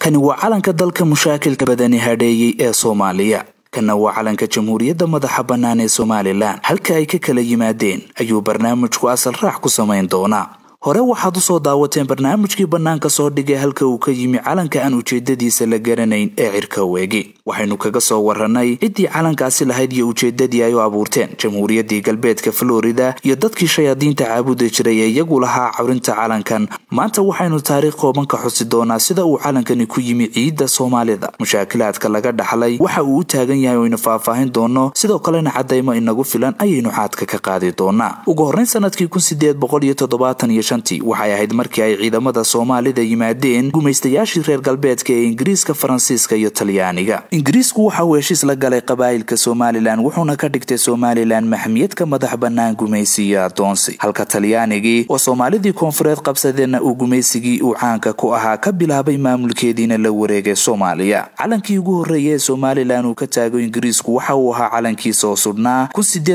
kani waa calanka dalka mushaakilka badani hadheeyey ee soomaaliya kana waa calanka jamhuuriyadda madaxa bannaan ee somalilan halka ay ka kala yimaadeen ayuu barnaamijku asal raax ku samayn doonaa hore waxaad usoo daawateen barnaamijkii bannaanka soo dhigay halka uu ka yimi calanka aan ujeedadiisa la garanayn ee cirka weegi waxaynu kaga soo warannay ciddii calankaasi lahayd iyo ujeedadii ay u abuurteen jamhuuriyaddii galbeedka florida iyo dadkii shayaadiinta caabudi jiray ee iyagu lahaa cawrinta calankan maanta waxaynu taariikh kooban ka xusi doonaa sida uu calankani ku yimi ciidda soomaalida mushaakilaadka laga dhaxlay waxa uu u taagan yahay oynu faahfaahin doono sidoo kalena cadaymo inagu filan ayaynu xaadka ka qaadi doonaa ugu horrayn sanadkii waxay ahayd markii ay ciidamada soomaalida yimaadeen gumaystayaashii reer galbeedka ee ingiriiska faransiiska iyo talyaaniga ingiriisku waxa uu heshiis la galay qabaa'ilka somalilan wuxuuna ka dhigtay somalilan maxmiyadka madax bannaan gumaysi iyo adoonsi halka talyaanigii oo soomaalidii koonfureed qabsadeenna uu gumaysigii uu caanka ku ahaa ka bilaabay maamulkeediina la wareegay soomaaliya calankii ugu horreeya ee somalilan uu ka taago ingiriisku waxa uu ahaa calankiisa oo sudhnaa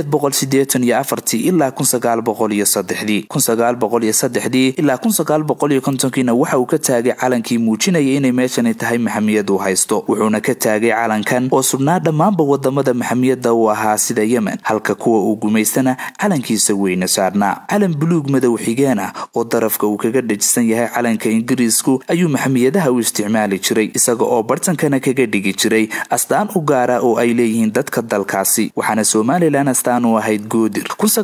ilaa ilaa waxa uu ka taagay calankii muujinaya inay meeshani tahay maxamiyad uu haysto wuxuuna ka taagay calankan oo sugnaa dhammaanba wadamada maxamiyadda uu ahaa sida yemen halka kuwa uu gumaystana calankiisa weyne saarnaa calan buluug madow xigeen ah oo darafka uu kaga dhajisan yahay calanka ingiriisku ayuu maxamiyadaha u isticmaali jiray isaga oo bartankana kaga dhigi jiray astaan u gaara oo ay leeyihiin dadka dalkaasi waxaana somalilan astaan u ahayd goodir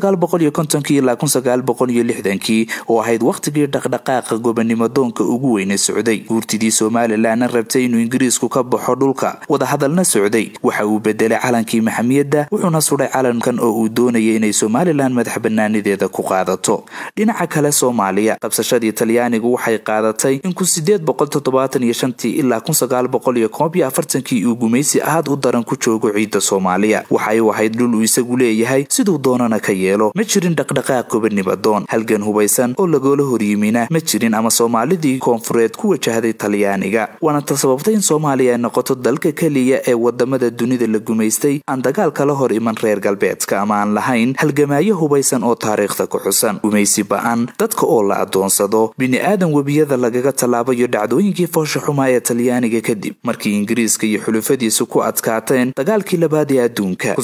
oo ahayd wakhtigii dhaqdhaqaaqa gobonimo doonka ugu weyne socday guurtidii somalilanna rabtay inuu ingiriisku ka baxo dhulka wadahadalna socday waxa uu bedelay calankii maxamiyadda wuxuuna sudhay calankan oo uu doonayay inay somalilan madax banaanideeda ku qaadato dhinaca kale soomaaliya qabsashadii talyaanigu waxay qaadatay in ilaa kii uu gumaysi aad u daran ku joogo ciidda soomaaliya waxay u ahayd dhul uu isagu leeyahay siduu doonana ka yeelo ma jirin dhaqdhaqaaq gobonimo doon halgan hubaysan oo lagoola horyimina ma jirin ama soomaalidii koonfureed ku wajahday talyaaniga waana ta sababtay in soomaaliya ay noqoto dalka keliya ee wadamada dunida la gumaystay aan dagaal kala hor iman reer galbeedka ama aan lahayn halgamaayo hubaysan oo taariikhda ku xusan gumaysi ba-an dadka oo la adoonsado bini-aadan webiyada lagaga tallaabayo dhacdooyinkii foosha xumaa ee talyaaniga kadib markii ingiriiska iyo xulufadiisu ku adkaateen dagaalkii labaad ee adduunka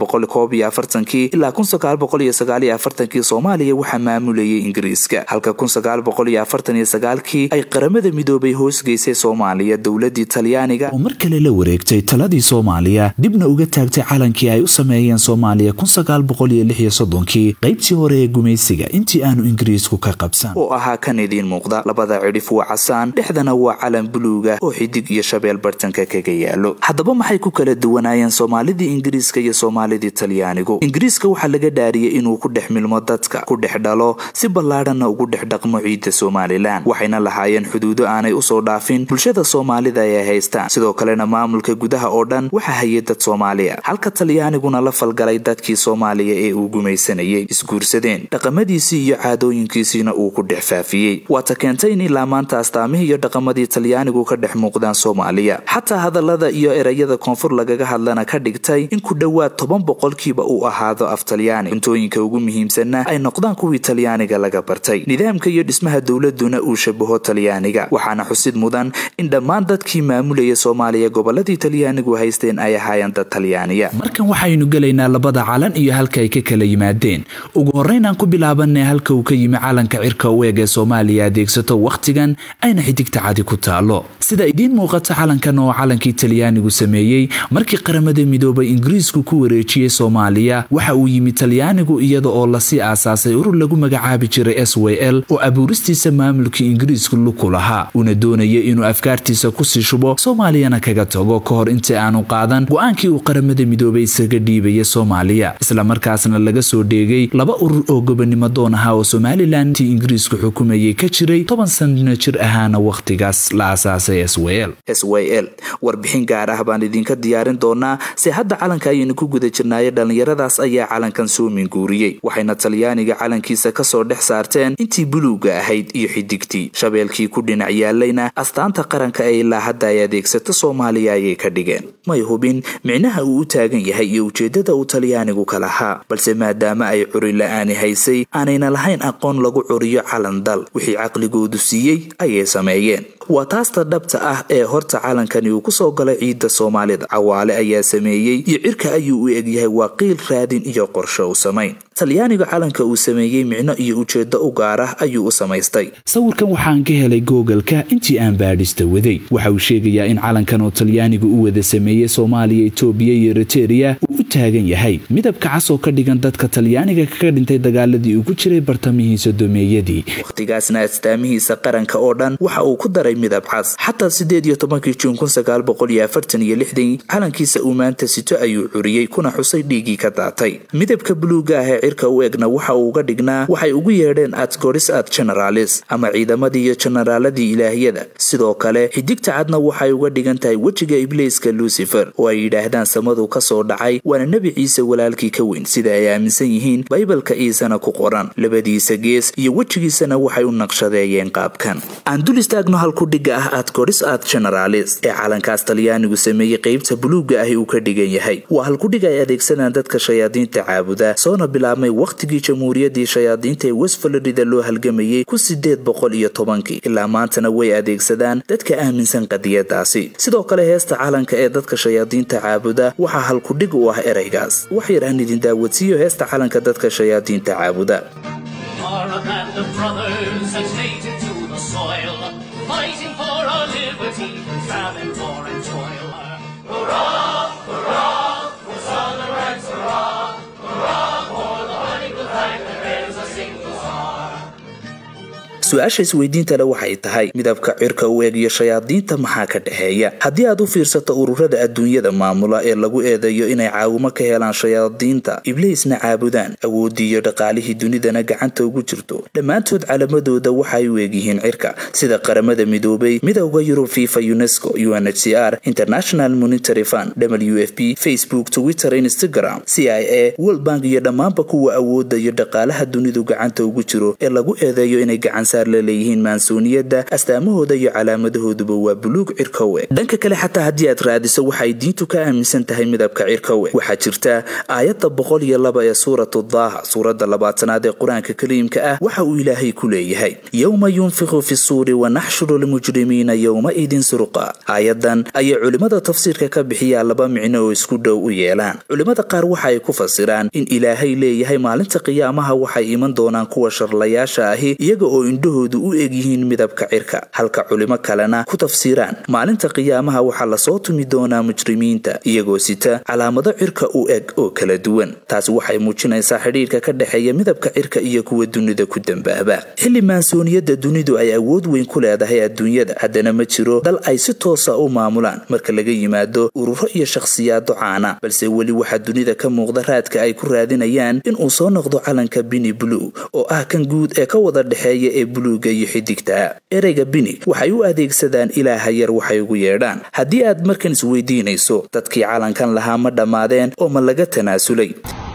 ilaa soomaaliya waxaa maamulayay ingiriiska halka kii ay qaramada midoobay hoosgeysay soomaaliya dowladii talyaaniga oo mar kale la wareegtay taladii soomaaliya dibna uga taagtay calankii ay u sameeyeen soomaaliya kii qaybtii hore ee gumaysiga intii aanu ingiriisku ka qabsan oo ahaa kan idiin muuqda labada cidhif waa casaan dhexdana waa calan buluuga oo xidig iyo shabeel bartanka kaga yaalo haddaba maxay ku kala duwanaayeen soomaalidii ingiriiska iyo soomaalidii talyaanigu ingiriiska waxaa laga dhaariyay inuu ku dhex milmo dadka ku dhex dhalo si ballaadhanna ugu dhex dhaqmo ciidda somalilan waxayna lahaayeen xuduudo aanay usoo dhaafin bulshada soomaalida ay haystaan sidoo kalena maamulka gudaha oo dhan waxaa hayay dad soomaaliya halka talyaaniguna la falgalay dadkii soomaaliya ee uu gumaysanayay isguursadeen dhaqamadiisii iyo caadooyinkiisiina uu ku dhex faafiyey waata keentay in ilaa maanta astaamihii iyo dhaqamadii talyaanigu ka dhex muuqdaan soomaaliya xataa hadallada iyo erayada koonfur lagaga hadlana ka dhigtay in ku dhowaad toban boqolkiiba uu ahaado af talyaani cuntooyinka ugu muhiimsanna ay noqdaan kuwii talyaaniga laga bartay nidaamka iyo dhismaha dowladuna uu shabaho talyaaniga waxaana xusid mudan in dhammaan dadkii maamulaya soomaaliya goboladii talyaanigu haysteen ay ahaayeen dad talyaaniya markan waxaynu gelaynaa labada calan iyo halka ay ka kala yimaadeen ugu horreynaan ku bilaabanay halka uu ka yimi calanka cirka u eeg ee soomaaliya adeegsato wakhtigan ayna xidigta cadi ku taalo sida idiin muuqata calankan oo calankii talyaanigu sameeyey markii qaramada midoobay ingiriisku ku wareejiyey soomaaliya waxa uu yimi talyaanigu iyada oo lasii aasaasay urur lagu magacaabi jiray s w l oo abuuristiisa maamulkii ingiriisku luku lahaa uuna doonayay inuu afkaartiisa kusii shubo soomaaliyana kaga tago ka hor intii aanu qaadan go-aankii uu qaramada midoobay isaga dhiibaya soomaaliya islamarkaasna laga soo dheegay laba urur oo gobonimo doon ahaa oo somalilan tii ingiriisku xukumayay ka jiray toban sanno jir ahaana wakhtigaas la aasaasay s w l warbixin gaar ah baan idinka diyaarin doonaa se hadda calanka ayaynu ku guda jirnaaye dhallinyaradaas ayaa calankan soo minguuriyey waxayna talyaaniga calankiisa kasoo dhex saarteen intii buluuga ahayd iyo xidigtii shabeelkii ku dhinac yaalayna astaanta qaranka ee ilaa hadda ay adeegsato soomaaliya ayay ka dhigeen may hubin micnaha uu u taagan yahay iyo ujeedada uu talyaanigu ka lahaa balse maadaama ay curi la-aani haysay aanayna lahayn aqoon lagu curiyo calan dal wixii caqligoodu siiyey ayay sameeyeen waa taasta dhabta ah ee horta calankani uu kusoo galay ciidda soomaalida cawaale ayaa sameeyey iyo cirka ayuu u egyahay waa qiil raadin iyo qorsho u samayn talyaaniga calanka uu sameeyey micno iyo ujeedo u gaar ah ayuu u samaystay sawirkan waxaan ka helay googalka intii aan baadhista waday waxa uu sheegayaa in calankan oo talyaanigu u wada sameeyey soomaaliya etoobiya iyo eritereya uu u taagan yahay midabka cas oo ka dhigan dadka talyaaniga kaga dhintay dagaaladii uu ku jiray bartamihii sodomeeyadii wakhtigaasna astaamihiisa qaranka oo dhan waxa uu ku daray midab cas xataa sideed iyo tobankii juun kun sagaal boqol iyo afartan iyo lixdan calankiisa uu maanta sito ayuu curiyey kuna xusay dhiiggii ka daatay midabka buluuga ah ee cirka u egna waxa uu uga dhignaa waxay ugu yeedheen adgoris ad generalis ama ciidamadii iyo jenaraaladii ilaahiyada sidoo kale xidigta cadna waxay uga dhigan tahay wejiga ibliiska lucifer oo ay yidhaahdaan samadu ka soo dhacay waana nebi ciise walaalkii ka weyn sida ay aaminsan yihiin baybalka ciisena ku qoran labadiisa gees iyo wejigiisana waxay u naqshadeeyeen qaabkan aan dul istaagno halkudhigga ah adgoris ad generalis ee calankaas talyaanigu sameeyey qeybta buluuga ahi uu ka dhigan yahay waa halkudhig ay adeegsanaan dadka shayaadiinta caabuda soona bilaabmay wakhtigii jamhuuriyaddii shayaadiinta ee west florida loo halgamayey kun sideed boqol iyo tobankii ilaa maantana way adeegsadaan dadka aaminsan qadiyadaasi sidoo kale heesta calanka ee dadka shayaadiinta caabuda waxaa halkudhig u ah ereygaas wax yar aan idin daawadsiiyo heesta calanka dadka shayaadiinta caabuda su-aasha isweydiintale waxay tahay midabka cirka u eeg iyo shayaadiinta maxaa ka dhexeeya haddii aad u fiirsato ururada adduunyada maamula ee lagu eedeeyo inay caawimo ka helaan shayaadiinta ibliisna caabudaan awooddii iyo dhaqaalihii dunidana gacanta ugu jirto dhammaantood calamadooda waxay u eegyihiin cirka sida qaramada midoobay midowda yurub fifa unesco unhcr international monitary fund w f p facebook twitter instagram c i a world bank iyo dhammaanba kuwa awoodda iyo dhaqaalaha dunidu gacanta ugu jiro ee lagu eedeeyo inay gacan leeyihiin maansuuniyadda astaamahooda iyo calaamadahooduba waa buluug cirkowe dhanka kale xataa haddii aad raadiso waxay diintu ka aaminsan tahay midabka cirkowe waxaa jirta aayadda boqol iyo laba ee suuratu daaha suuradda labaatanaad ee qur-aanka kariimka ah waxa uu ilaahay ku leeyahay yowma yunfiqu fi suuri wanaxshuru lmujrimiina yowma idin surqa aayadan ayay culimmada tafsiirka ka bixiyaa laba micno oo isku dhow u yeelaan culimmada qaar waxa ay ku fasiraan in ilaahay leeyahay maalinta qiyaamaha waxay iman doonaan kuwa sharlayaasha ahi iyaga oo indhahoodu u egyihiin midabka cirka halka culimo kalena ku tafsiiraan maalinta qiyaamaha waxaa lasoo tumi doonaa mujrimiinta iyagoo sita calaamado cirka u eg oo kala duwan taasi waxay muujinaysaa xidhiirka ka dhexeeya midabka cirka iyo kuwa dunida ku dambaaba xilli maansooniyadda dunidu ay awood weyn ku leedahay adduunyada haddana ma jiro dal ay si toosa u maamulaan marka laga yimaado ururo iyo shakhsiyaado caana balse weli waxaa dunida ka muuqda raadka ay ku raadinayaan inuu soo noqdo calanka bini blue oo ah kan guud ee ka wada dhexeeya ee buluuga iyo xidigta ereyga bini waxay u adeegsadaan ilaaha yar waxay ugu yeedhaan haddii aad markan isweydiinayso dadkii calankan lahaa ma dhammaadeen oo ma laga tanaasulay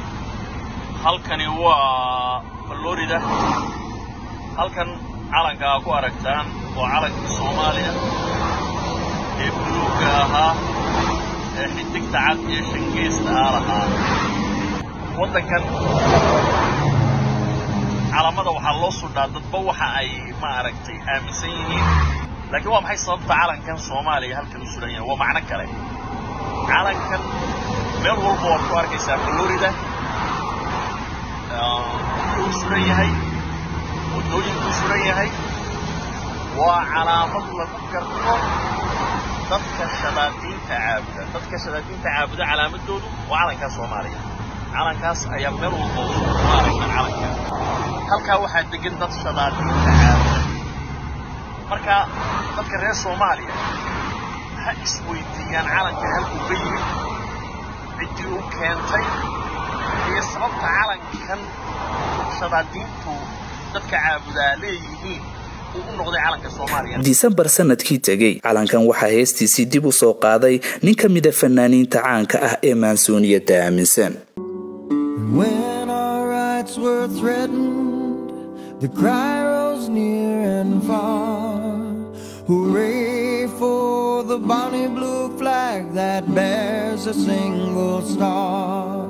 halkani waa florida halkan calanka aa ku aragtaan waa calanka soomaaliya ee buluugga ahaa ee xidigta cad iyo shangeesta aa lahaa waddankan calamada waxaa loo sudhaa dadba waxa ay maaragtay aaminsan yihiin laakiin waa maxay sababta calankan soomaaliya halkan u suran yahay waa macno kale calankan meel walba waad ku arkaysaa florida wuxuu suran yahay waddooyinkuu suran yahay waa calaamad lagu garto dadka shabaatiinta caabuda dadka shabaatiinta caabuda calaamadoodu waa calankaa soomaaliya calankaas ayaa meel walba u maaragta calanka halkaa waxaa degan dad shabaatiinta caabuda marka dadka reer soomaaliya ha isweydiiyaan calankan halkuu ka yimid ciddii u keentay iyo sababta calankan shabaadiintu dadka caabudaa leeyihiin disembar sanadkii tegey calankan waxaa heestiisii dib u soo qaaday nin ka mida fanaaniinta caanka ah ee maansuuniyadda aaminsan When our rights were threatened, the cry rose near and far. Hooray for the bonny blue flag that bears a single star.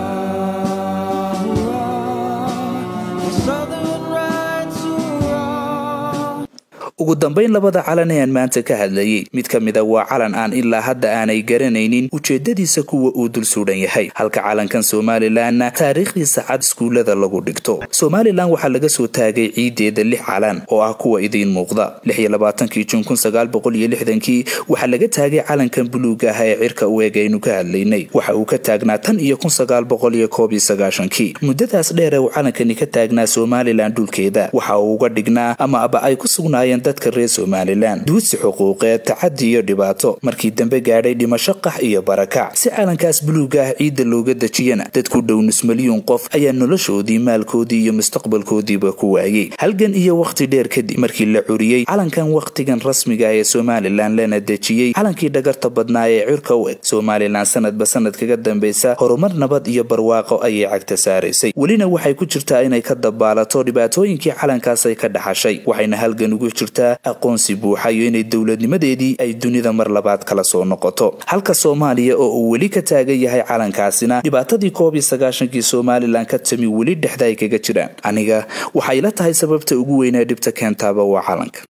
Hurrah, hurrah, for Southern rights, hurrah. ugu dambayn labada calan ee aan maanta ka hadlayay mid ka mida waa calan aan ilaa hadda aanay garanaynin ujeedadiisa kuwa uu dul suudhan yahay halka calankan somalilanna taariikhdiisa cad iskuullada lagu dhigto somalilan waxaa laga soo taagay ciideeda lix calan oo ah kuwa idiin muuqda kii jun kii waxaa laga taagay calankan buluuga ah ee cirka u eeg aynu ka hadlaynay waxa uu ka taagnaa tan iyo kii muddadaas dheer ee uu calankani ka taagnaa somalilan dhulkeeda waxa uu uga dhignaa ama aba ay ku sugnaayeen dadka reer somalilan duudsi xuquuqeed tacadi iyo dhibaato markii dambe gaadhay dhimasho qax iyo barakac si calankaas buluuga ah ciidda looga dejiyana dad ku dhow nus milyuun qof ayaa noloshoodii maalkoodii iyo mustaqbalkoodiiba ku waayey halgan iyo wakhti dheer kadib markii la curiyey calankan wakhtigan rasmiga ee somalilan lana dejiyey calankii dhagarta badnaa ee cirka u eg somalilan sanadba sanad kaga dambaysa horumar nabad iyo barwaaqo ayay cagta saaraysay welina waxay ku jirtaa inay ka dabaalato dhibaatooyinkii calankaasay ka dhaxashay waxayna halgan ugu jirtaa aqoonsi buuxa iyo inay dowladnimadeedii ay dunida mar labaad kala soo noqoto halka soomaaliya oo uu weli ka taagan yahay calankaasina dhibaatadii koob iyo sagaashankii somalilan ka tami weli dhexda ay kaga jiraan aniga waxay la tahay sababta ugu weynee dhibta keentaaba waa calanka